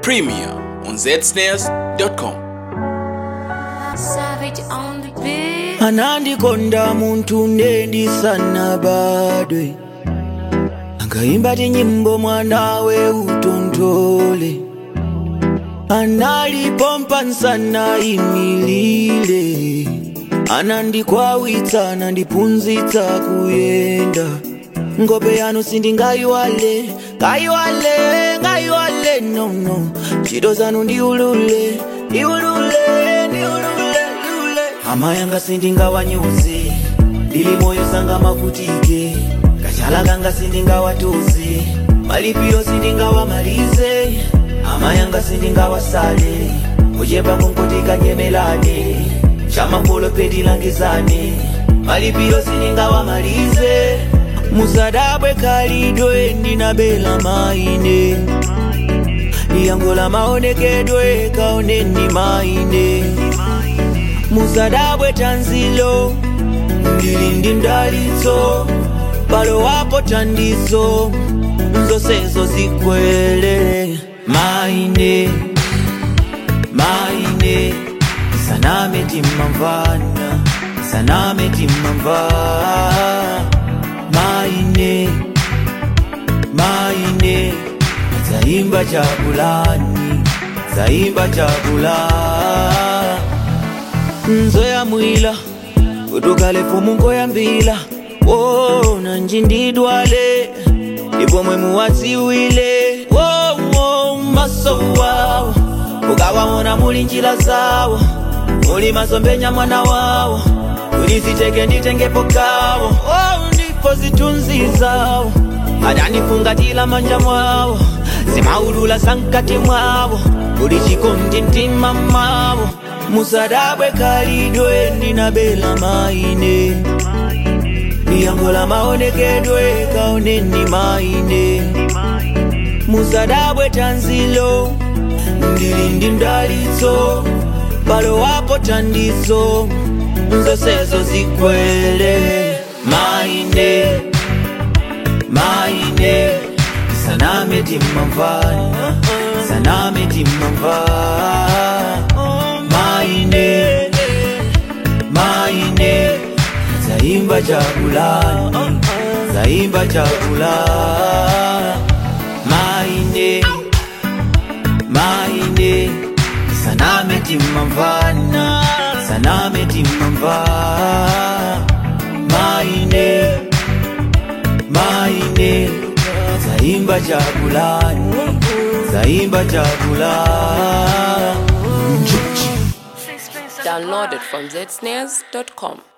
Premier on zsnares.com. Savage on the beat. anandikonda muntu ndendisanabadwe angaimba tinyimbo mwanawe utontole analipompa nsana imilile anandikwawitsa anandipunzitsa kuyenda ngope yanu sindingayiwale ngayiwale ngayiwale nono ntchito zanu ndiulule ndiulule ndiulule ndiulule ama yanga sindingawanyuze ndili moyo sanga mavutike kachala kanga sindingawatuze malipiro sindingawamalize ama yanga sindingawasale kuchepa kunkotikanyemelane chamangolo pedilangizane malipiro sindingawamalize musadabwe kalidwe ndinabela maine yangola maonekedwe kaoneni maine musadabwe tanzilo ndili ndi mdalitso palo wapo tandizo nzonsezo zikwele maine maine saname timmamvana saname timmamva maine maine zaimba chakulani zaimba chakula nzoya mwila kutukale fumu ngoyambila wona njindidwale ipomwe muwadziwile wowo maso wawo ukawawona muli njila zawo muli mazombenya mwana wawo uliziteke nditengepo kawo oh, ndipo zitunzi zawo adanifungatila manja mwawo zimaulula sankati mwawo uli chikondi mtima mwawo musadabwe kalidwe ndinabela maine yangola maonekedwe kaoneni maine musadabwe tanzilo ndili ndi mdalitso palo wapo tandizo nzonsezo zikwele maine maine saname timmamvana saname timmamva maine maine zaimba chakulani zaimba chakula maine maine saname timmamvana saname timmamva maine maine zaimba chakulani zaimba chakula Downloaded from zsnares.com.